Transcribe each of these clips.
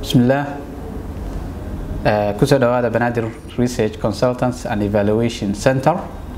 bismillaah kusoo dhawaada banaadir research consultants and evaluation center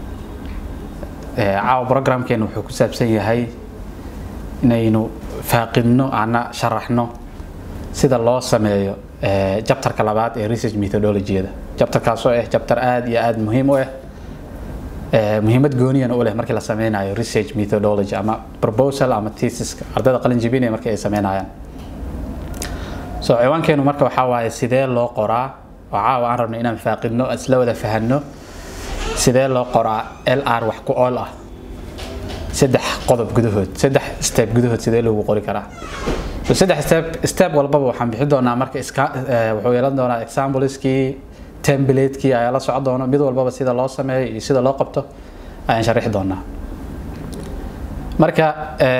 caawa programkeenu wuxuu ku saabsan yahay inaynu faaqidno ana sharaxno sida loo sameeyo jabtarka labaad ee research methodologyada jabtarkaasoo ah jabtar aada iyo aada muhiim u ah muhiimad gooniyana u leh markii la sameynayo research methodology ama proposal ama thesiska ardayda qalin jibinaya markii ay sameynayaan so ciwaankeenu marka waxaa waaye sidee loo qoraa oo caawa aan rabno inaan faaqidno isla wada fahanno sidee loo qoraa l r wax ku ool ah saddex qodob gudahood saddex step gudahood sidee loogu qori karaa so saddex step step walbaba waxaan bixin doonaa marka iska wuxuu yeelan doonaa exampleskii templatekii ayaa la socon doona mid walbaba sida loo sameeyo iyo sida loo qabto ayaan sharixi doonaa marka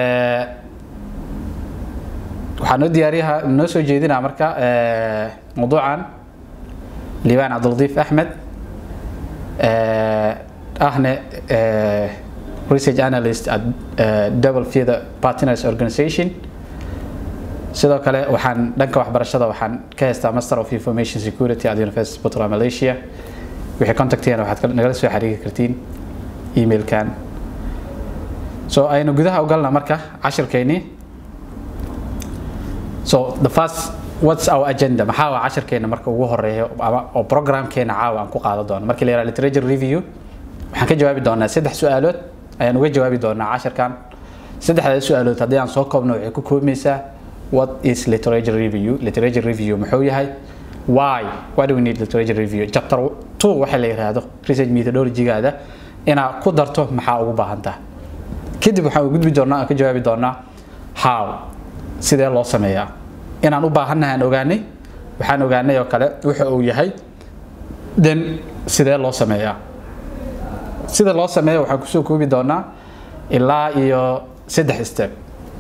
waxaa noo diyaariyaha noo soo jeedinaa marka mawduucan liibaan cabdiladiif axmed ahne research analyst at double feather partners organization sidoo kale waxaan dhanka waxbarashada waxaan ka haystaa master of information security at university of puntland malaysia wixii contactiyana waxaad nagala soo xiriiri kartiin emailkan so aynu gudaha u galna marka cashirkeynii so the first what's our agenda maxaa waa cashirkeena marka ugu horeeyo ama oo programkeena caawa aan ku qaado doono markii la yaraha literature review waxaan ka jawaabi doonaa saddex su-aalood ayaan uga jawaabi doonaa cashirkan saddexdaas su-aalood haddii aan soo koobno waxay ku koobmaysaa what is literature review literature review muxuu yahay why why do we need literature review chapter 2 waxa la yiraahdo research methodology-gaada inaad ku darto maxaa ugu baahan tahay kadib waxaan u gudbi doonaa aan ka jawaabi doonaa how sidee loo sameeyaa inaan u baahannahay aan ogaanay waxaan ogaanay oo kale wuxa uu yahay then sidee loo sameeyaa sida loo sameeyo waxaan kusoo koobi doonaa ilaa iyo saddex step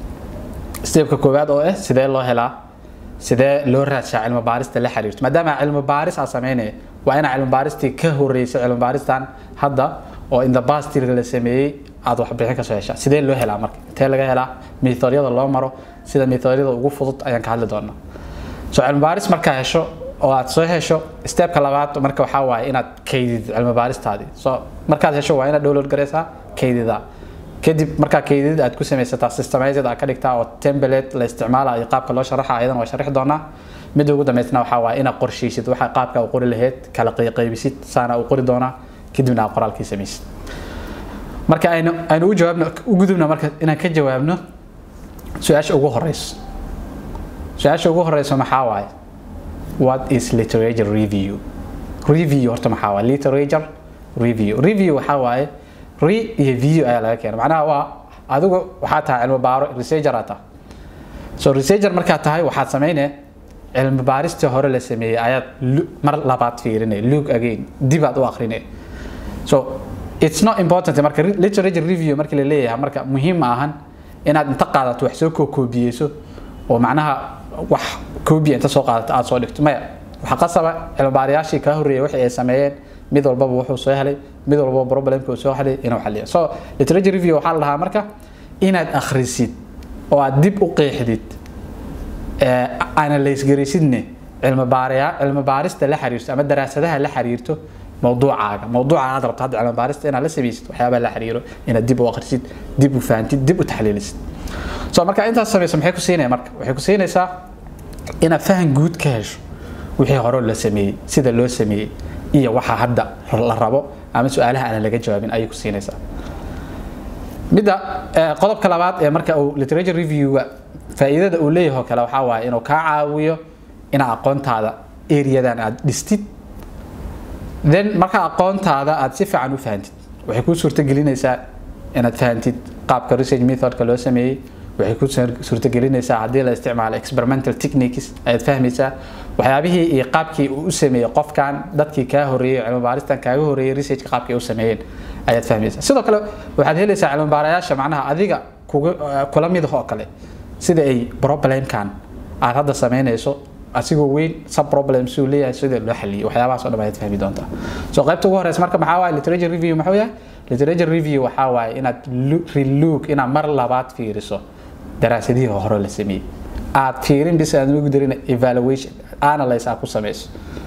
stepka koowaad oo ah sidee loo helaa sidee loo raadshaa cilmi baarista la xiriirto maadaama cilmi baaris aa sameynaya waa inaa cilmi baaristii ka horeysa cilmi baaristan hadda oo in the past la sameeyey aad waxbixin kasoo heshaa sidee loo helaa marka intee laga helaa methodyada loo maro sida methodyada ugu fudud ayaan ka hadli doonaa so cilmi baaris markaa hesho oo aad soo hesho stepka labaad marka waxaa waaye inaad kaydid cilmi baaristaadii so markaad hesho waa inaad download gareysaa kaydidaa kadib markaa kaydid aad ku samaysataa systemized aad ka dhigtaa oo template la isticmaalayo qaabka loo sharaxa ayadan waa sharixi doonaa midda ugu dambeysna waxaa waaye inaad qorsheysid waxa qaabka u qori lahayd kala qaybisid saana u qori doonaa kadibna aad qoraalkii samaysid marka aynu aynu u jawaabno u gudubna marka inaan ka jawaabno su-aasha ugu horeyso su-aasha ugu horeyso maxaa waaye what is literature review review horta maxaa waaye literature review review waxaa waaye re iyo view ayaa laga keena macnaha waa adigu waxaa tahay cilmi baaro researcher aa tahay so researcher markaad tahay waxaad sameynaya cilmi baaristii hore la sameeyey ayaad mar labaad fiirinay look again dib aad u akrinay so it's not important marka literature review markii la leeyahay marka muhiim ma ahan inaad inta qaadato wax soo koobiyeyso oo macnaha wax koobiya inta soo qaadato aad soo dhigto maya waxaa qasaba cilmi baarayaashii kaa horreeyay wixii ay sameeyeen mid walbaba wuxuu soo helay mid walbaba problemka uu soo helay inuu xalliyo so literature review waxaa la dhahaa marka inaad akhrisid oo aad dib u qeexdid analyse garaysidne cilmi baaraya cilmi baarista la xiriirto ama daraasadaha la xiriirto mawduucaaga mawduuca aad rabto hadda cilmi baarista inaad la samaysid waxyaabaha la xiriiro inaad dib u akhrisid dib u fahantid dib u taxliilisid so marka intaas samayso maxay ku siinaya marka waxay ku siinaysaa inaad fahan guud ka hesho wixii hore la sameeyey sida loo sameeyey iyo waxa hadda la rabo ama su-aalaha aan laga jawaabin ayay ku siinaysaa midda qodobka labaad ee marka uu literature review-ga faa'iidada uu leeyahay oo kale waxaa waaye inuu kaa caawiyo inaad aqoontaada areadan aad dhistid then marka aqoontaada aad si fiican u fahantid waxay kuu suurtagelinaysaa inaad fahantid qaabka research methodka loo sameeyey waxay ku suurtagelinaysaa haddii la isticmaalo experimental techniques ayaad fahmaysaa waxyaabihii iyo qaabkii uu u sameeyey qofkan dadkii kaa horreeyey cilmi baaristan kaaga horreeyey researchka qaabkii u sameeyeen ayaad fahmaysaa sidoo kale waxaad helaysaa cilmi baarayaasha macnaha adiga kula mid oo kale sida ay problemkan aad hadda sameynayso asigoo weyn sub problems uu leeyahay sida loo xaliyay waxyaabahaas oo dhan ayaad fahmi doontaa so qaybta ugu horeysa marka maxaa waaye literature review muxuu yahay literature review waxaa waaye inaad relook inaad mar labaad fiiriso daraasadihii hore la sameeyey aad fiirin bis aad ugu darin evaluation analyze aad ku samayso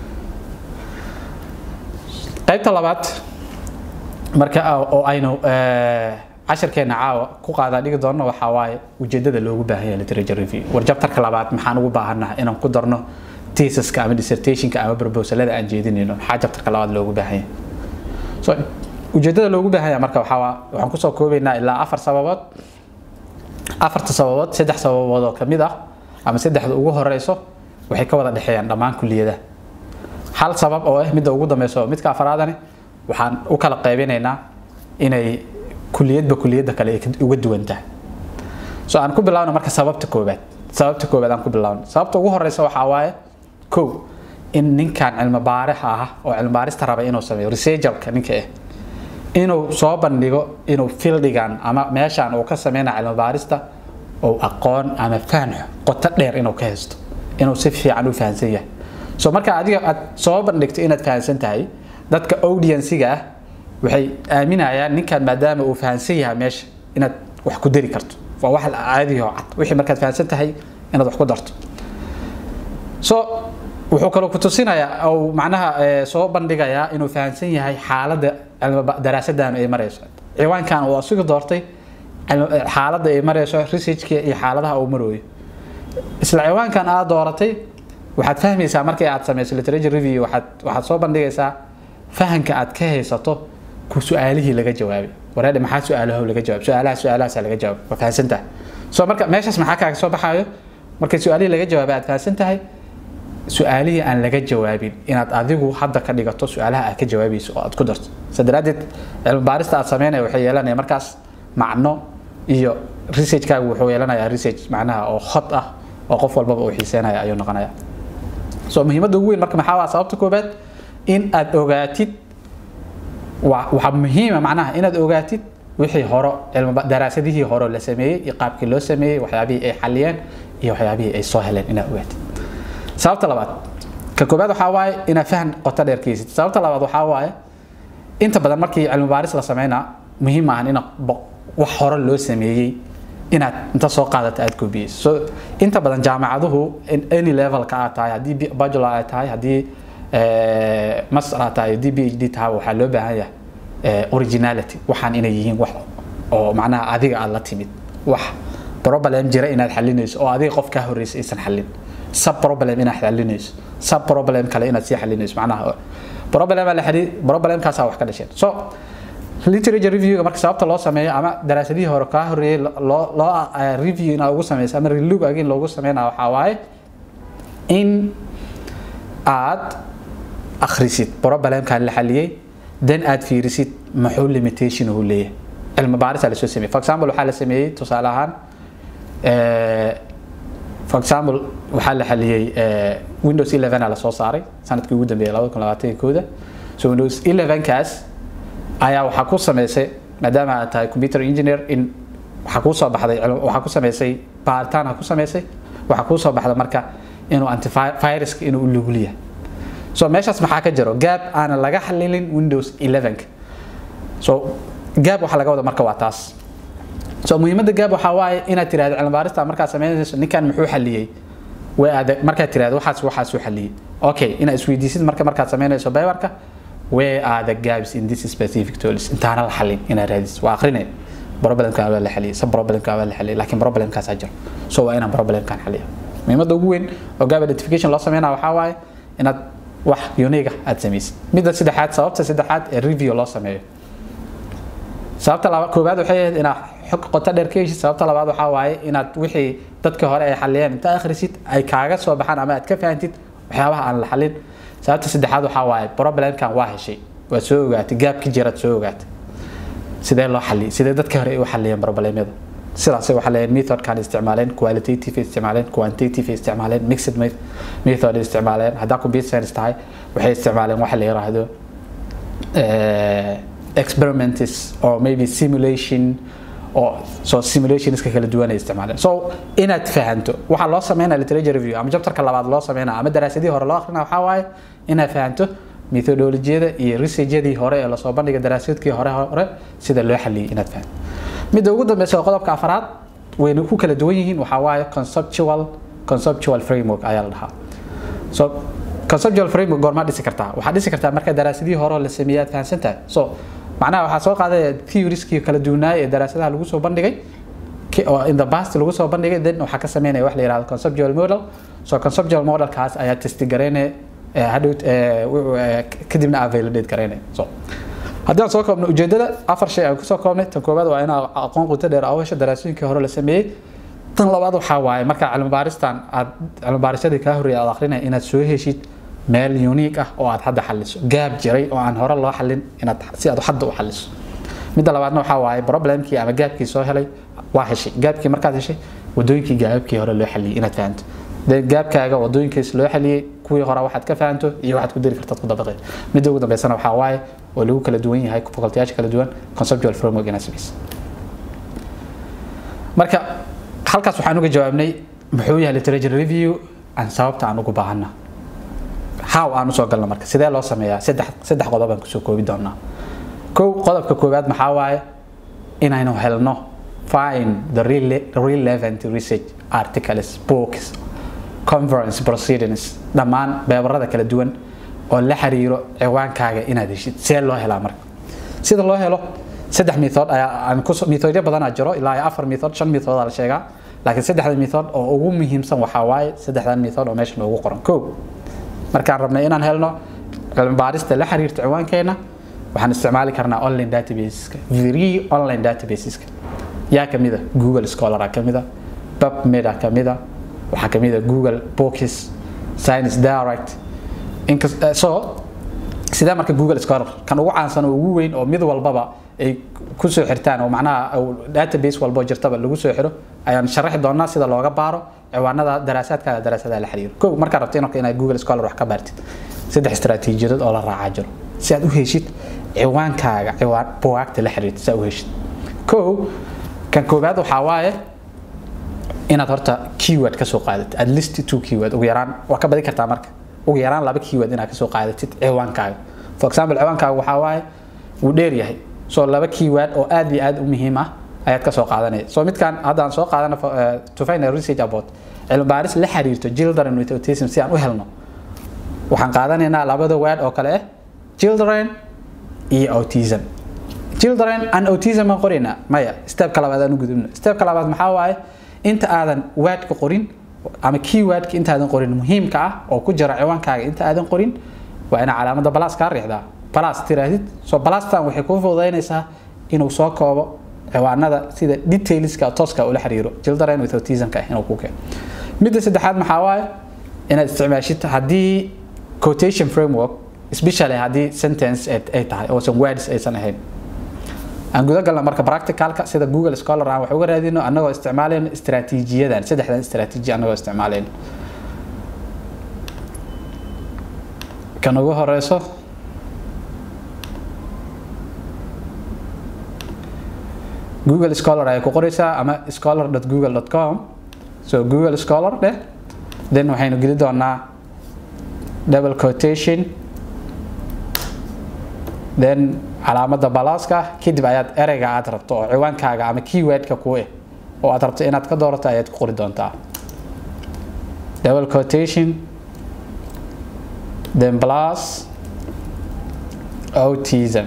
qaybta labaad marka oo aynu casharkeena caawa ku qaadaa dhigi doonno waxaa waaye ujeedada loogu baahan yahay literature review warjabtarka labaad maxaan ugu baahannahay inaan ku darno thesaska ama dissertationka ama proposalada aan jeedinayno maxaa jabtarka labaad loogu baahan yahay so ujeedada loogu baahan yahay marka waxaa waxaan kusoo koobaynaa ilaa afar sababood afarta sababood saddex sababood oo kamid ah ama saddexda ugu horeyso waxay ka wada dhexeeyaan dhammaan kuliyadaha hal sabab oo ah midda ugu dambeyso midka afaraadani waxaan u kala qaybinaynaa inay kuliyadba kuliyadda kale ay uga duwan tahay so aan ku bilaawno marka sababta koobaad sababta koobaad aan ku bilaawno sababta ugu horeysa waxaa waaye kow in ninkan cilmi baarixa ah oo cilmi baarista raba inuu sameeyo researcherka ninka ah inuu soo bandhigo inuu fieldigan ama meeshan uu ka sameynayo cilmi baarista oo aqoon ama fahn qoto dheer inuu ka haysto inuu si fiican u fahansan yahay so marka adiga aad soo bandhigto inaad fahansan tahay dadka audienciga ah waxay aaminayaan ninkan maadaama uu fahansan yahay meesha inaad wax ku dari karto waa wax caadi oo cad wixii markaad fahansan tahay inaad wax ku darto so wuxuu kaloo ku tusinayaa oo macnaha soo bandhigayaa inuu fahansan yahay xaaladda daraasadan ay marayso ciwaankan uu asigu doortay xaaladda ay marayso researchka iyo xaaladaha uu marooyo isla ciwaankan aad dooratay waxaad fahmaysaa markii aad samayso literature review waxaad waxaad soo bandhigaysaa fahanka aad ka haysato ku su-aalihii laga jawaabay wareedhe maxaa su-aalaho laga jawaab su-aalaha su-aalahaasa laga jawaab waa fahansan tahay so marka meeshaas maxaa kaaga soo baxaayo markii su-aalihii laga jawaabay aad fahansan tahay su-aalihii aan laga jawaabin inaad adigu hadda ka dhigato su-aalaha aad ka jawaabayso oo aad ku darto sa daraadeed cilmi baarista aad sameynaya waxay yeelanaya markaas macno iyo researchkaagu wuxuu yeelanayaa research macnaha oo hot ah oo qof walbaba uu xiiseynaya ayuu noqonaya so muhiimadda ugu weyn marka maxaa waa sababta koobaad in aad ogaatid waxaa muhiima macnaha inaad ogaatid wixii horo cilmi daraasadihii hore la sameeyey iyo qaabkii loo sameeyey waxyaabihii ay xaliyeen iyo waxyaabihii ay soo heleen inaad ogaatid sababta labaad ka koobaad waxaa waaye inaad fahan qoto dheer keysid sababta labaad waxaa waaye inta badan markii cilmi baaris la sameynaa muhiim maahan in wax hore loo sameeyey inaad inta soo qaadata aad koobiyeyso so inta badan jaamacaduhu any levelka aad tahay haddii bachelor aad tahay haddii master aad tahay haddii phd tahay waxaa loo baahan yahay originality waxaan inay yihiin wax oo macnaha adiga aad la timid wax problem jira inaad xalinayso oo adiga qof kaa horreysay aysan xalin sub problem inaad xalinayso sub problem kale inaad sii xalinayso macnaha problem la xiriir problemkaasaa wax ka dhasheen so literature reviewga marka sababta loo sameeyo ama daraasadihii hore kaa horreeyay loo loo review inaad ugu sameyso ama relook again loogu sameynaya waxaa waaye in aad akhrisid problemkan la xaliyey then aad fiirisid muxuu limitation uu leeyahay cilmi baarisa lasoo sameeyey for example waxaa la sameeyey tusaale ahaan for example waxaa la xaliyey windows 11 a lasoo saaray sanadkii ugu dambeeyay 2021 so windows 11 kaas ayaa waxaa ku sameysay maadaama aad tahay computer engineer in waxaa kuu soo baxday waxaa ku sameysay baaritaan ha ku sameysay waxaa kuu soo baxda marka inuu antiviruska inuu u lugul yahay so meeshaas maxaa ka jiro gaab aanan laga xalilin windows 11 so gaab waxaa laga wada marka waa taas so muhiimadda gaab waxaa waaye inaad tirahdo cilmi baarista markaad sameynayso ninkan muxuu xaliyey way adag markaad tirahdo waxaas waxaasuu xaliyey okay inaad isweydiisid marka markaad sameynayso baybarka where are the gaps in this specific tools intaana la xalin inaad raadis waa akrinay problemkan waa la xaliyay sub problemkan waa la xaliyay laakiin problemkaas jiro so waa inaan problemkan xaliyo muhiimadda ugu weyn oo gap identification loo sameynaa waxaa waaye inaad wax unique ah aad samaysid midda saddexaad sababta saddexaad ee review loo sameeyo sababta laba koobaad waxay ahayd inaad xog qoto dheer ka heshid sababta labaad waxaa waaye inaad wixii dadka hore ay xaliyeen inta akhrisid ay kaaga soo baxaan ama aad ka fahantid waxyaabaha aan la xalin sababta saddexaad waxaa waaye problemkan waa heshay waad soo ogaatay gaabki jiraad soo ogaatay sidee loo xaliyay sidee dadka hore ay u xaliyeen problemyada sidaasay waxaa leeyahay methodkan isticmaaleen qualitative isticmaaleen quantitative isticmaaleen mixed method isticmaaleen haddaa computer science tahay waxay isticmaaleen waxa la yiraahdo experiments or maybe simulation oo so simulationska kala duwan ay isticmaaleen so inaad fahanto waxaa loo sameynaya literature review ama chapterka labaad loo sameynaya ama daraasadihii hore loo akrinaya waxaa waaye inaad fahanto methodolojiyada iyo researchadii hore ee lasoo bandhiga daraasadkii hore hore sida loo xaliyay inaad fahanto midda ugu dambeysa oo qodobka afraad wayna ku kala duwan yihiin waxaa waaye conceptual conceptual framework ayaa la dhahaa so conceptual framework goormaa dhisi kartaa waxaad dhisi kartaa marka daraasadihii hore la sameeyey aad fahamsan tahay so macnaha waxaa soo qaadaya theorieskii kala duwanaay ee daraasadaha lagu soo bandhigay oo in the past lagu soo bandhigay then waxaa ka sameynaya wax la yihahdo conceptual model so conceptual modelkaas ayaa testi gareynaya hadhow kadibna aa validate gareynaya so haddii aan soo koobno ujeedada afar shay aan kusoo koobnay tan koowaad waa inaa aqoon quto dheer aa hesho daraasooyinkii hore la sameeyey tan labaad waxaa waaye markaa cilmibaaristan aad cilmibaarissadii kaa horreeyay aad akrinaya inaad soo heshid meel unique ah oo aad hadda xaliso gaab jiray oo aan hore loo xalin inaad si aad hadda u xaliso midda labaadna waxaa waaye problemkii ama gaabkii soo helay waa heshay gaabkii markaad heshay wadooyinkii gaababkii hore loo xaliyay inaad fahanto de gaabkaaga wadooyinkiis loo xaliyey kuwii hore waxaad ka fahanto iyo waxaad ku dari kartaad ku dabaqeed midda ugu dambeysana waxaa waaye oo lagu kala duwan yahay facultayaasha kala duwan conceptual framework inaad samaysa marka halkaas waxaan uga jawaabnay muxuu yahay literature review aan sababta aan ugu baahana how aan usoo galno marka sidee loo sameeyaa saddex saddex qodob aan kusoo koobi doonaa kow qodobka koowaad maxaa waaye inaynu helno find the relevant research articles books conference proceedings dhammaan beebarada kala duwan oo la xiriiro ciwaankaaga inaad heshid see loo helaa marka sida loo helo saddex method ayaa aan ku methodyo badanaa jiro ilaa afar method shan method la sheegaa laakiin saddexda method oo ugu muhiimsan waxaa waaye saddexdan method oo meesha noogu qoran kow markaan rabnay inaan helno cilmi baarista la xiriirta ciwaankeena waxaan isticmaali karnaa online databaseska free online databaseska yaa kamida google scholar kamida pubmed kamida waxaa kamida google books science direct so sidee marka google scholar kan ugu caansan oo ugu weyn oo mid walbaba ay kusoo xirtaan oo macnaha database walbo jirtaba lagu soo xiro ayaan sharaxi doonaa sida looga baaro ciwaanada daraasaadkaaga daraasadaha la xiriiro kow markaa rabta inarka inaad google scholar wax ka baartid saddex istaraatiijiyadood oo la raacaa jiro si aad u heshid ciwaankaaga ciwaan bugaagta la xiriirta si aad u heshid kow kan koowaad waxaa waaye inaad horta keyword kasoo qaadatid at least two keyword ugu yaraan waa ka badi kartaa marka ugu yaraan laba keyword inaad kasoo qaadatid ciwaankaaga for example ciwaankaaga waxaa waaye wuu dheer yahay so laba keyword oo aad iyo aad u muhiim ah ayaad kasoo qaadanaya so midkan haddaan soo qaadana to find a research about cilmi baaris la xiriirto children with autism si aan u helno waxaan qaadanaynaa labada word oo kale ah children iyo autism children and autism aan qoraynaa maya stepka labaad aan u gudubno stepka labaad maxaa waaye inta aadan wordka qorin ama keywordka intaadan qorin muhiimka ah oo ku jira ciwaankaaga inta aadan qorin waa ina calaamada balas kaa riixdaa balas tiraahdid so balastan waxay kuu fududaynaysaa inuu soo koobo ciwaanada sida detailska tooska ula xiriiro children with autismka ah inuu ku keeno midda saddexaad maxaa waaye inaad isticmaashid haddii quotation framework especially haddii sentence ay tahay oosan words aysan ahayn aan guda galna marka practicalka sida google scholar aan wax uga raadino annagoo isticmaalayno istaraatiijiyadan saddexdan istaraatiiji annagoo isticmaalayno kan ugu horeyso google scholar ayay ku qoraysaa ama scholar.google.com so google scholar dheh then waxaynu geli doonaa double quotation then calaamada balaaska kadib ayaad ereyga aad rabto oo ciwaankaaga ama keywordka ku eh oo aad rabto inaad ka doorato ayaad ku qori doontaa double quotation then plus autism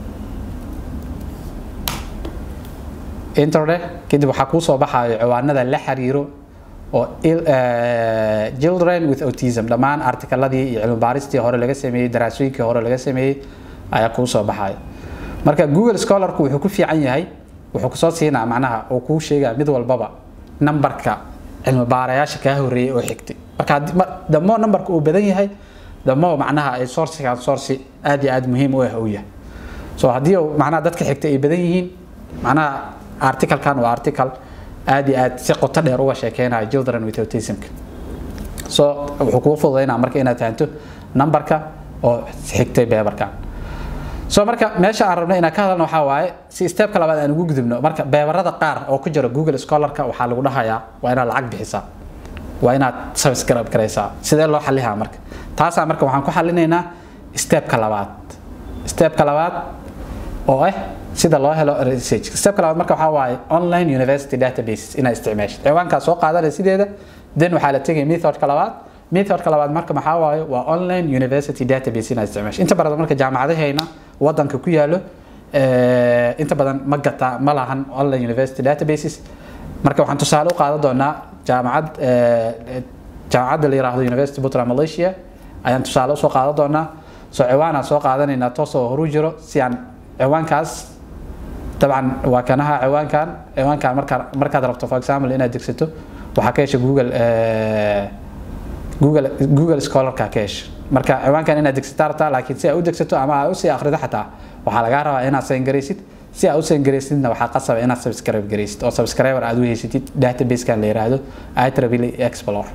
interde kadib waxaa kuu soo baxayo ciwaanada la xiriiro oo children with autism dhammaan artikaladii iyo cilmi baaristii hore laga sameeyey daraasooyinkii hore laga sameeyey ayaa kuu soo baxaya marka google scholarku wuxuu ku fiican yahay wuxuu kusoo siinaa macnaha oo kuu sheegaa mid walbaba nambarka cilmi baarayaasha kaa horeeyay oo xigtay marka damo nambarka uu badan yahay damo macnaha ay sourcigan sourci aad iyo aad muhiim u ah uu yahay so haddii macnaha dadka xigtay ay badan yihiin macnaha articalkan waa article aad iyo aad si qoto dheer uga sheekeynayo children with autismka so wuxuu kuu fududaynaa marka inaad fahanto nambarka oo xigtay beebarkan so marka meesha aan rabno inaan ka hadalno waxaa waaye si stepka labaad aan ugu gudubno marka beebarada qaar oo ku jira google scholarka waxaa lagu dhahayaa waa inaad lacag bixisaa waa inaad subscribe garaysaa sidee loo xalihaa marka taasaa marka waxaan ku xalinaynaa stepka labaad stepka labaad oo ah sida loo helo research stepka labaad marka waxaa waaye online university databases inaad isticmaashid ciwaankaa soo qaadanaya sideeda then waxaa la tegaya methodka labaad methodka labaad marka maxaa waaye waa online university database inaad isticmaasho inta badan marka jaamacadahayna wadanka ku yaalo inta badan ma gataa ma lahan online university databases marka waxaan tusaale u qaadan doonaa jaamacad jaamacadda la yiraahdo university puntland malaysia ayaan tusaale usoo qaadan doonaa soo ciwaan aan soo qaadanaynaa toosoo horu jiro si aan ciwaankaas dabcan waa kanaha ciwaankan ciwaankan markaa markaad rabto for example inaad degsato waxaa ka hesha google google google scholarka ka hesha marka ciwaankan inaad degsataa rabtaa laakiin si aad u degsato ama aad usii akhrido xataa waxaa lagaa rabaa inaad sayngaraysid si aad u sayngaraysidna waxaa qasaba inaad subscribe garaysid oo subscriber aad u haysatid databasekan la yiraahdo itrably explore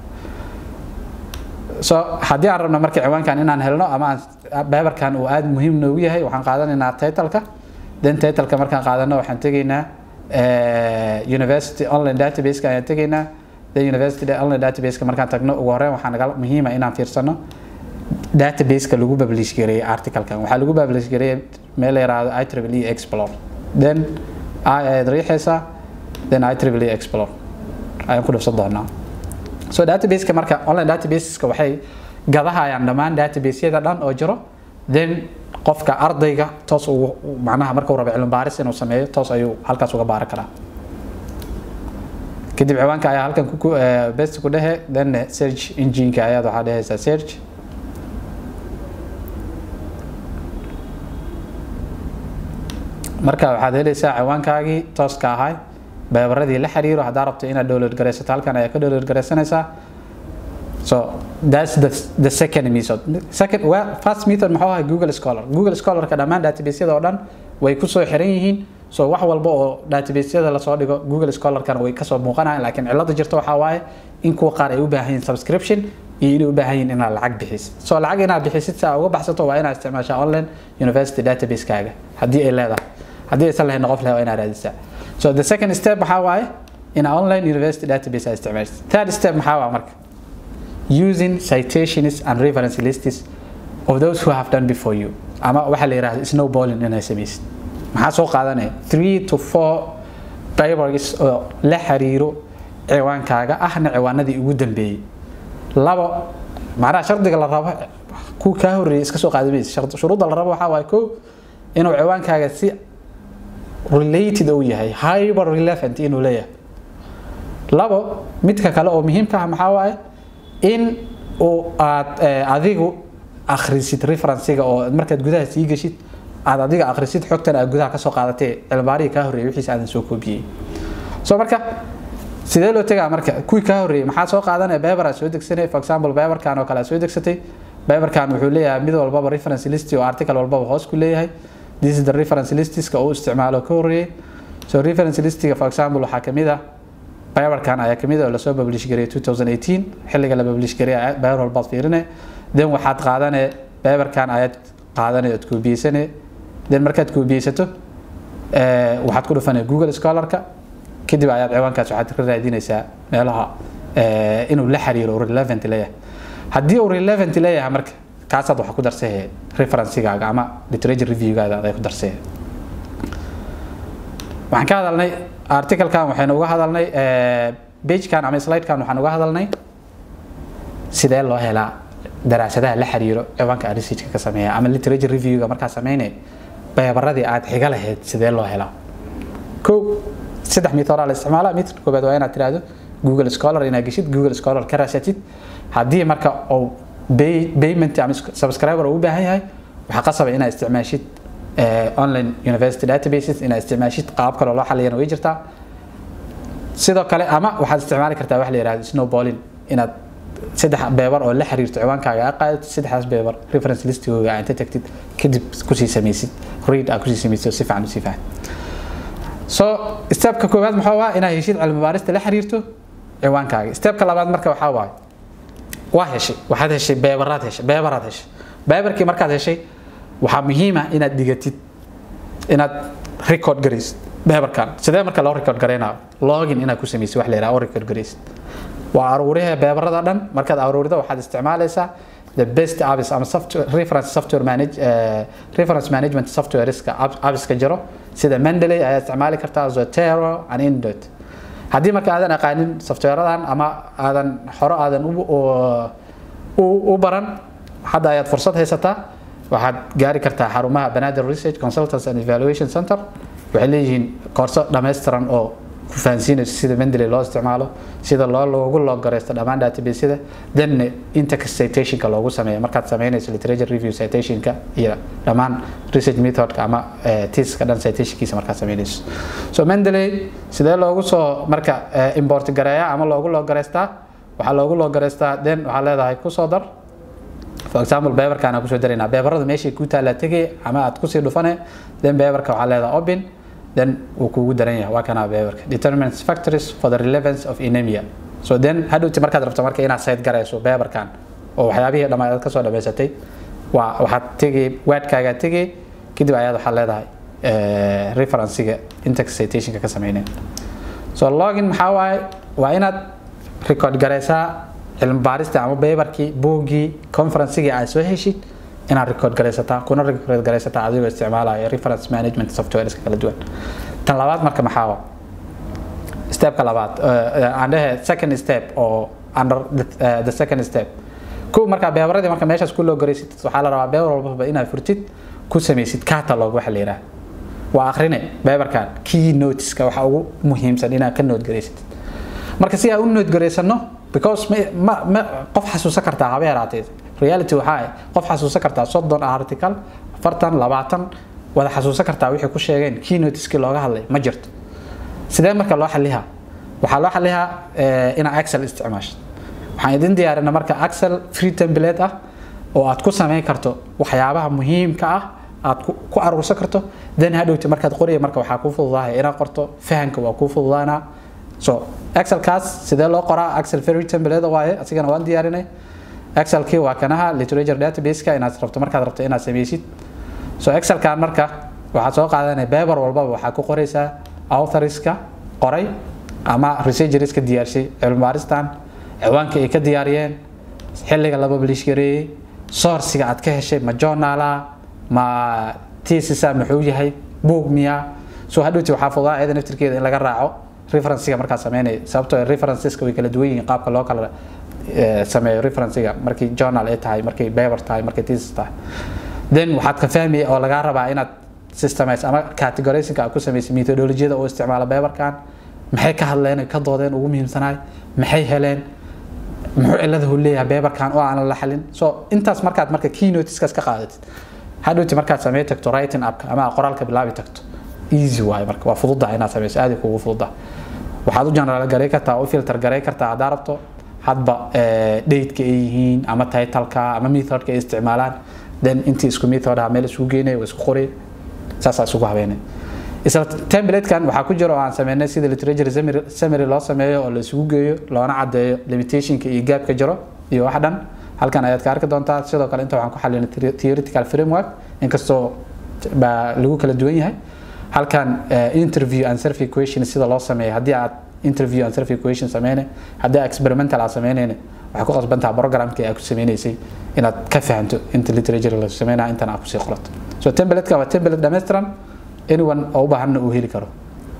so haddii aan rabno marka ciwaankan inaan helno ama beberkan uu aada muhiim noogu yahay waxaan qaadanaynaa titleka then titleka markaan qaadano waxaan tegaynaa university online databaseka ayaan tegaynaa then university online databaseka markaan tagno ugu horeyn waxaa naga muhiima inaan fiirsano databaseka lagu publish gareeyay articlekan waxaa lagu publish gareeyay meel la yiraahdo itrably explore then i ayaad riixaysaa then itrably explore ayaan ku dhufsan doonaa so databaseka marka online databaseska waxay gadahayaan dhammaan databaseyada dhan oo jiro then qofka ardayga toos ugu macnaha markuu rabo cilmi baaris inuu sameeyo toos ayuu halkaas uga baaran karaa kadib ciwaanka ayaa halkan ku best ku dhehe then search engineka ayaad waxaa dhehaysaa search marka waxaad helaysaa ciwaankaagii tooska ahay beebaradii la xiriiro haddaa rabto inaad download garaysato halkan ayaa ka download garaysanaysaa so that's the, the second method second well, first method maxuu ahay google scholar google scholarka dhammaan databasyada oo dhan way kusoo xiran yihiin so wax walba oo databasyada lasoo dhigo google scholarkana way kasoo muuqanayaan laakiin cilada jirta waxaa waaye in kuwa qaar ay u baahan yihiin subscription iyo inay u baahan yihiin inaad lacag bixisid so lacag inaad bixisid si aad uga baxsato waa inaad isticmaashaa online university database-kaaga haddii ay leedahay haddii aysan lahayn qof leh waa inaad raadisaa so the second step maxaa waaye in online university database aad isticmaashid third step maxaa waa marka using citations and reference lists of those who have done before you ama waxaa la yidhahda snowballing inay samaysid maxaa soo qaadanaya three to four papers oo la xiriiro ciwaankaaga ahna ciwaanadii ugu dambeeyey labo macnaha shardiga la rabo kuwa kaa horreeyay iska soo qaadamaysa shuruudda la rabo waxaa waaye kow inuu ciwaankaaga si related uu yahay hyper relevant inuu leeyahay labo midka kale oo muhiimka ah maxaa waaye in uu aad adigu akhrisid referencega oo markaad gudaha sii geshid aad adiga akhrisid xogtan aad gudaha kasoo qaadatee cilmaarihii kaa horreeyay wixiis aadan soo koobiyey so marka sidee loo tegaa marka kuwii kaa horreeyay maxaa soo qaadanaya beber aad soo degsanay for example beberkan oo kale aad soo degsatay beberkan wuxuu leeyahay mid walbaba reference list oo article walbaba hoos ku leeyahay this is the reference listiska uu isticmaalo ka horreeyay so reference listiga for example waxaa kamid ah beberkan ayaa kamid ah oo lasoo publish gareeyay 2018 xilliga la publish gareeyay beber walbaad fiirinay then waxaad qaadanay beberkan ayaad qaadanay ood koobiyeysanay then markaad koobiyeysato waxaad ku dhufanay google scholarka kadib ayaad ciwaankaas waxaad ka raadinaysaa meelaha inuu la xiriiro relevant leeyahay haddii uu relevant leeyahay marka kaasaad waxa ku darsay referencegaaga ama literature reviewgaada aday ku darsay waxaan ka hadalnay articlekan waxaynu uga hadalnay pagekan ama slidekan waxaan uga hadalnay sidee loo helaa daraasadaha la xiriiro ciwaanka aad researchka ka sameeya ama literature reviewga markaa sameynay beebaradii aad xiga lahayd sidee loo helaa kow saddex mitoraa la isticmaala mid koobaad waa inaad tiraahdo google scholar inaad geshid google scholar ka raasatid haddii marka uu payment ama subscriber uu u baahan yahay waxaa qasaba inaad isticmaashid online university databases inaad isticmaashid qaab kale loo xaliyana way jirtaa sidoo kale ama waxaad isticmaali kartaa wax la yihahdo snowballing inaad saddex beebar oo la xiriirto ciwaankaaga aad qaadato saddexdaas beebar reference listigooga aad inta tagtid kadib kusii samaysid read aad kusii samaysid si fiican usii faham so stepka koowaad maxaa waa inaad heshid cilmi baarista la xiriirto ciwaankaaga stepka labaad marka waxaa waaye waa heshay waxaad heshay beebaraad heshay beebaraad heshay beebarkii markaad heshay waxaa muhiima inaad dhigatid inaad record garaysid beebarkan sidee marka loo record garaynayo login inaad ku samaysid wax la yidhaha oo record garaysid waa aruuriha beebarada dhan markaad aruurido waxaad isticmaalaysaa the best apps ama software reference software manage uh, reference management softwareska appska jiro sida Mendeley ayaa isticmaali kartaa Zotero and Indot haddii marka aadan aqaanin softwareadan ama aadan hore aadan u baran hadda ayaad fursad haysataa waxaad gaari kartaa xarumaha banaadir research consultants and evaluation center waxay leeyihiin koorso dhammaystiran oo ku fahansiinayso sida mendeley loo isticmaalo sida loo loogu loogareysto dhammaan databasyada then intex citationka loogu sameeyo markaad sameynayso literature review citationka iyo dhammaan research methodka ama tiska dhan citationkiisa markaad sameynayso so mendeley sidee loogu soo marka import gareeya ama loogu loogareystaa waxaa loogu loogareystaa then waxaa leedahay kusoo dar for example beberkaan aan kusoo daraynaa beberada meeshay ku taallaa tegay ama aad kusii dhufane then beberka waxaa leedahay open then wuu kugu daran yahay waa kanaa beberka determinants factors for the relevance of anemia so then hadhowti markaad rabto marka inaad sayd garayso beberkan oo waxyaabihii dhammaad aad kasoo dhamaysatay waa waxaad tegay waadkaagaa tegay kadib ayaad waxaad leedahay referencega intex citationka ka sameynaya so login maxaa waaye waa inaad record garaysaa cilmi baarista ama beberkii buuggii conferencegii aad soo heshid inaad record garaysataa kuna record garaysataa adigoo isticmaalaya reference management softwareska kala duwan tan labaad marka maxaa waa stepka labaad aan dhehe second step oo under the, uh, the second step ku markaa beebaradii marka meeshaas ku loo garaysid waxaa la rabaa beebar walbaba inaad furtid ku samaysid catalog waxa la yidhaha waa akhrine beebarkan key notiska waxa ugu muhiimsan inaad ka nood garaysid marka si aan u nood garaysano because ma ma qof xasuusan kartaa haba yaraatee reality waxaa ah qof xasuusan kartaa soddon article afartan labaatan wada xasuusan kartaa wixii ku sheegeen keynotiskii looga hadlay ma jirto sidee marka loo xalihaa waxaa loo xalihaa inaa excel isticmaasho waxaan idin diyaarinaa marka excel free template ah oo aad ku samayn karto waxyaabaha muhiimka ah aad ku aruursan karto then hadhowti markaad qoraya marka waxaa kuu fududahay inaad qorto fahanka waa kuu fududaanaa so excelkaas sidee loo qoraa excel free template waaye asigana waan diyaarinay excelkii waa kanaha literature databaseka inaad rabto markaad rabto inaad sameysid so excelkan marka waxaad soo qaadanaya beber walbaba waxaa ku qoraysaa authorska qoray ama researcherska diyaarshay cilmibaaristan ciwaanka ay ka diyaariyeen xilliga la publish gareeyey sourciga aad ka heshay ma journala ma tesisa muxuu yahay boog miya so hadhowti waxaa fududaa iyada naftirkeeda in laga raaco referencega markaa sameynaya sababtoo referenceska way kala duwan yihiin qaabka loo kala sameeyo referencega markii journal ay tahay markii paper tahay markii thesis tahay then waxaad ka fahmaya oo lagaa rabaa inaad systemize ama categorizingka aad ku sameysay methodolojiyada oo isticmaala paperkan maxay ka hadleen ka doodeen ugu muhiimsanaay maxay heleen muxuu ciladahu leeyahay paperkan oo aanan la xalin so intaas markaad marka keynoteskaas ka qaadatid hadhowti markaad samey tagto writing appka ama qoraalka bilaabi tagto easy waaye marka waa fududaha inaad sameyso aad kugu fududaha waxaad u general garay kartaa u filter garay kartaa haddaa rabto hadba dateka ay yihiin ama titleka ama methodka ay isticmaalaan then intii isku method ah meel isugu geynaya waa isku qoray saasaa isugu habeenay isla templatekan waxaa ku jira oo aan sameynay sida literature summary loo sameeyo oo la isugu geeyo loona cadeeyo limitationka iyo gaabka jiro iyo wax dhan halkan ayaad ka arki doontaa sidoo kale inta waxaan ku xalinay theoretical framework inkastoo baa lagu kala duwan yahay halkan interview and survey question sida loo sameeyo haddii aad interview and survey question sameynay haddii aad experimental aad sameynayna waxay ku qasbantaha programkii aad ku sameynaysay inaad ka fahanto inta literature la sameynaya intan aad kusii qorato so templateka waa template dhammaystiran anyone oo u baahanna uu heli karo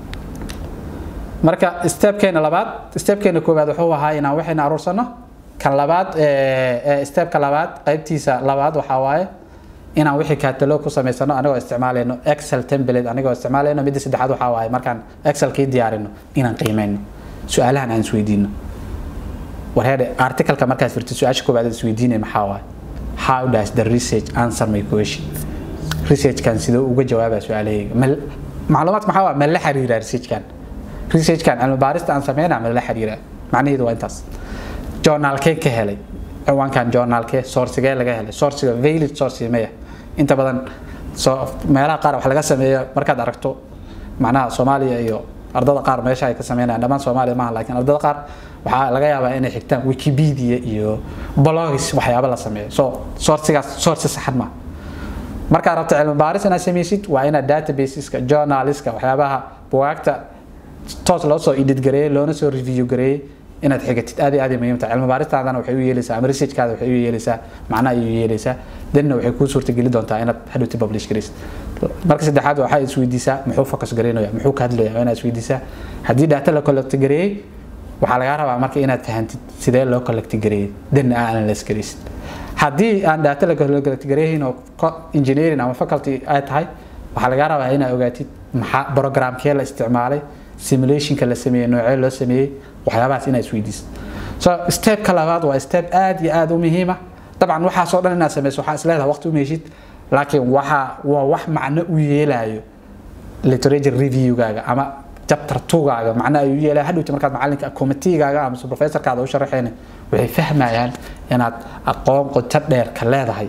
marka stepkeena labaad stepkeena koowaad wuxuu ahaa inaan waxayna aruursano kan labaad stepka labaad qaybtiisa labaad waxaa waaye inaan wixii catalog ku samaysano anigoo isticmaalayno excel template anigoo isticmaalayno midda saddexaad waxaa waaye markaan excelkii diyaarino inaan qiimeyno su-aalahan aan isweydiino warheede articleka markaad firtid su-aasha koowaad aad isweydiinay maxaa waaye how does the research answer my question researchkan sidoo uga jawaabaa su-aalahayga macluumaadka maxaa waa ma la xiriiraa researchkan researchkan cilmi baarista aan sameynaa ma la xiriiraa macnaheedu waa intaas journaalkee ka helay ciwaankan journaalkee sourcigee laga helay sourciga valid source maya inta badan meelaha qaar wax laga sameeyo markaad aragto macnaha soomaaliya iyo ardada qaar meesha ay ka sameynayaan dhammaan soomaaliya maaha laakiin ardada qaar waxaa laga yaabaa inay xigtaan wikipedia iyo blogs waxyaaba la sameeyo so sourcigaas source saxan maaha markaad rabto cilmi baaris inaad sameysid waa inaad databaseska journaliska waxyaabaha bugaagta toos loo soo edit gareeyey loona soo review gareeyey inaad xigatid aad iyo aad muhiim tahay cilmi baaristaadana waxay u yeelaysaa ama researchkaada waxay u yeelaysaa macnaha ayay u yeelaysaa danna waxay kuu suurtageli doontaa inaad hadhowti publish garaysid marka saddexaad waxaa isweydiisaa muxuu focus garaynaya muxuu ka hadlaya waa inaad isweydiisaa haddii data la collecti gareeyey waxaa lagaa rabaa marka inaad fahantid sidee loo collecti gareeyey danna aa analyse garaysid haddii aan data la collecti gareeyin oo engineering ama faculty ay tahay waxaa lagaa rabaa inaad ogaatid maxaa programkee la isticmaalay simulationka la sameeyey noocee loo sameeyey waxyaabahaas inaad isweydiisid so stepka labaad waa step aad iyo aad u muhiima dabcan waxaasoo dhan inaad sameyso waxaa isleedahay waqti u meeshid laakiin waxa waa wax macno u yeelayo literature reviewgaaga ama chapter tugaaga macno ay u yeelayo hadhowti markaad macalinka committeegaaga ama professorkaada u sharaxeen waxay fahmayaan inaad aqoon qoto dheer ka leedahay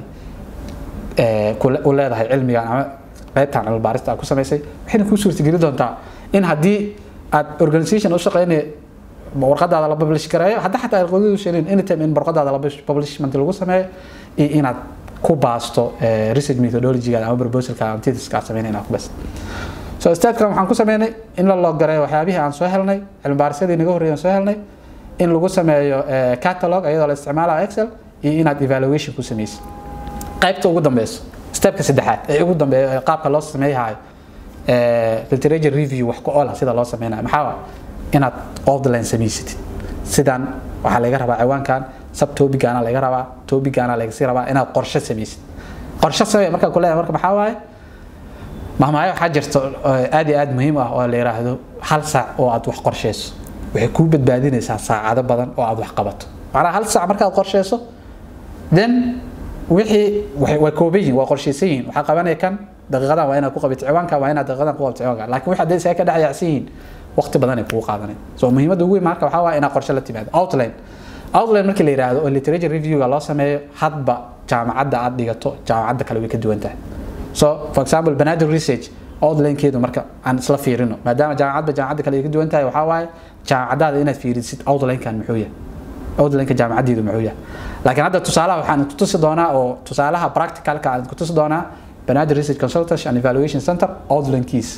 u leedahay cilmigan ama qaybtan cilmi baarista aad ku samaysay waxayna kuu suurtageli doontaa in haddii aad organization u shaqeynaya warqadaada la publish gareeyo hadda xataa ay qodadu sheegeen anytime in warqadaada la publishment lagu sameeyo iyo inaad ku baasto research methodology-gaada ama proposalka ama thesis-ka aad sameynay inaad ku baasto so statekan waxaan ku sameynay in la log gareeyo waxyaabihii aan soo helnay cilmi baarisyadii naga horreeyay aan soo helnay in lagu sameeyo catalog iyadoo la isticmaalayo excel iyo inaad evaluation ku sameysid qaybta ugu dambeyso stepka saddexaad ee ugu dambeeya qaabka loo sameeyahayo literature review wax ku oola sida loo sameynayo maxaa waa inaad outline samaysatid sidan waxaa laga rabaa ciwaankan subtopigaana laga rabaa topigaana lagasii rabaa inaad qorshe samaysid qorshe samee markaa kuleeyahay marka maxaa waaye mahmaayo waxaa jirta aad iyo aad muhiim ah oo la yiraahdo hal saac oo aad wax qorsheyso waxay kuu badbaadinaysaa saacado badan oo aad wax qabato macnaha hal saac markaad qorsheyso then wixii way kooban yihiin waa qorsheysan yihiin waxaa qabanaya kan daqiiqadan waa inaad ku qabato ciwaanka waa inaad daqiiqadan ku qabato ciwaanka laakiin wixii hadday isaga ka dhex yaacsan yihiin waqti badan ay kugu qaadanay so muhiimadda ugu weyn marka waxaa waa inaad qorshe la timaado outline outline markii la yiraahdo oo literature reviewga loo sameeyo hadba jaamacadda aad dhigato jaamacadda kale way ka duwan tahay so for example banaadir research outlinekeedu marka aan isla fiirino maadaama jaamacadba jaamacadda kale ay ka duwan tahay waxaa waaye jaamacadaada inaad fiirisid outlinekan muxuu yahay outlineka jaamacaddeedu muxuu yahay laakiin hadda tusaalaha waxaan ku tusi doonaa oo tusaalaha practicalka aan ku tusi doonaa banaadir research consultancy and evaluation center outlinekiisa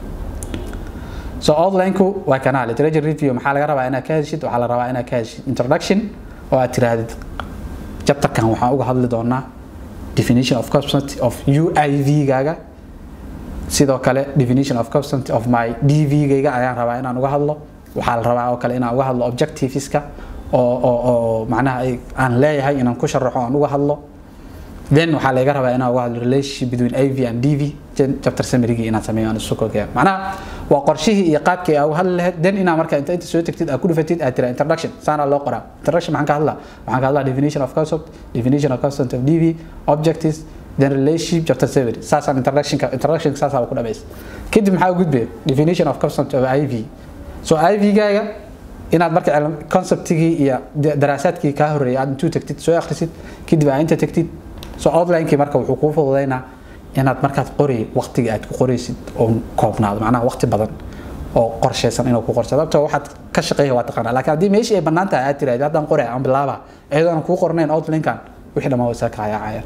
so outlineku waa kanaa literature review maxaa laga rabaa inaad ka heshid waxaa la rabaa inaad ka heshid introduction oo aad tiraahdid chapterkan waxaan uga hadli doonaa definition of concept of UIV gaaga sidoo kale definition of concept of my DV gayga ayaan rabaa inaan uga hadlo waxaa la rabaa oo kale inaan uga hadlo objectiveska oo oo oo macnaha aan leeyahay inaan ku sharaxo aan uga hadlo then waxaa laga rabaa inaan uga hadlo relationship between IV and DV chapter summary inaan sameeyo aan isu koogeeyo macnaha waa qorshihii iyo qaabkii aad uga hadli lahayd then inaa marka inta inta soo tagtid aad ku dhufatid aad tira introduction saana loo qoraa introduction maxaan ka hadlaa waxaan ka hadlaa definition of concept definition of concept of DV objectives then relationship chapter summary saasaan introduction introduction saasaa ku dhamaysa kadib maxaa u gudbaya definition of concept of IV so IV gaaga inaad marka conceptigii iyo daraasaadkii kaa horreeyay aad intuu tagtid soo akhrisid kadib aad inta tagtid so outlinekii marka wuxuu kuu fududaynaa inaad markaad qori waqtiga aad ku qoraysid oo koobnaado macnaha waqti badan oo qorsheysan inuu ku qorsado sababtoo waxaad ka shaqeeya waa taqaanaa laakiin haddii meeshii ay bannaan tahay aad tiraahdo haddaan qoraya aan bilaaba iyadoo aan kuu qornayn outlinkan wixii dhammaan waysaa ka hayaacayaan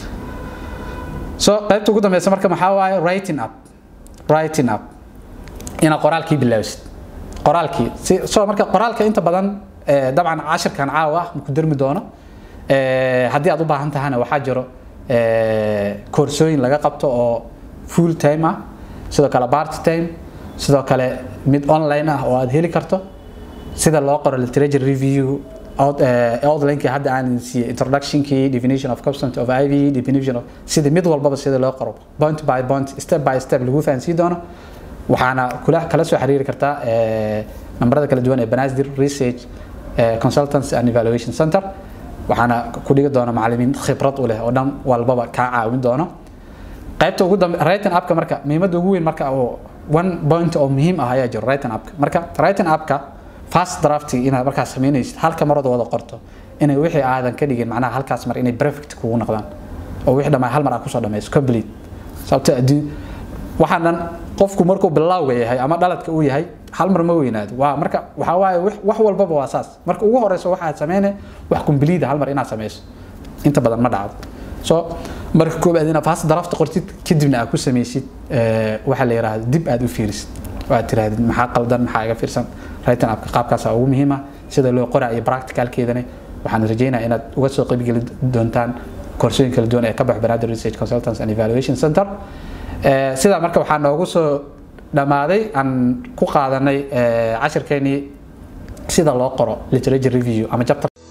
so qaybta ugu dambeysa marka maxaa waaye writing up writing up inaad qoraalkii bilaabisid qoraalkii si so marka qoraalka inta badan dabcan cashirkan caawa ah maku darmi doono haddii aad u baahan tahana waxaa jiro koorsooyin laga qabto oo full time ah sidoo kale part time sidoo kale mid online ah oo aad heli karto sida loo qoro literature review outlinekii hadda aan siiyey introductionkii definition of concept of iv definition of sida mid walbaba sida loo qoro point by point step by step lagu fahansiin doono waxaana kula kala soo xiriiri kartaa nambarada kala duwan ee banasdir research consultants and evaluation center waxaana ku dhigi doona macallimiin khibrad u leh oo dhan walbaba kaa caawin doono qaybta ugu dambe writing upka marka muhiimadda ugu weyn marka oo one point oo muhiim ah ayaa jiro writing upka marka writing upka fast drafting inaad markaas samaynaysid halka marada wada qorto inay wixii aadan ka dhigin macnaha halkaas mar inay perfect kugu noqdaan oo wixii dhammaan hal mar aad kusoo dhamayso complete sababta adii waxaan dhan qofku markuu bilowga yahay ama dhaladka uu yahay hal mar ma weynaado waa marka waxaa waaye wax walbaba waa saas marka ugu horeyso waxaad sameyne wax complete hal mar inaad sameyso inta badan ma dhacdo so marka koobaad inaad fast draft qortid kadibna aad ku sameysid waxaa la yiraahdo dib aad u fiirisid oo aad tirahdid maxaa qaldan maxaa iga fiirsan writing upka qaabkaas ugu muhiima sida loo qoraa iyo practicalkeedana waxaan rajeynayaa inaad uga soo qaybgeli doontaan koorsooyin kala duwan ee ka bax banaadir research consultants and evaluation center Eh, sidaa marka waxaa noogu soo dhammaaday aan ku qaadanay eh, cashirkeenii sida loo qoro literature review ama chapter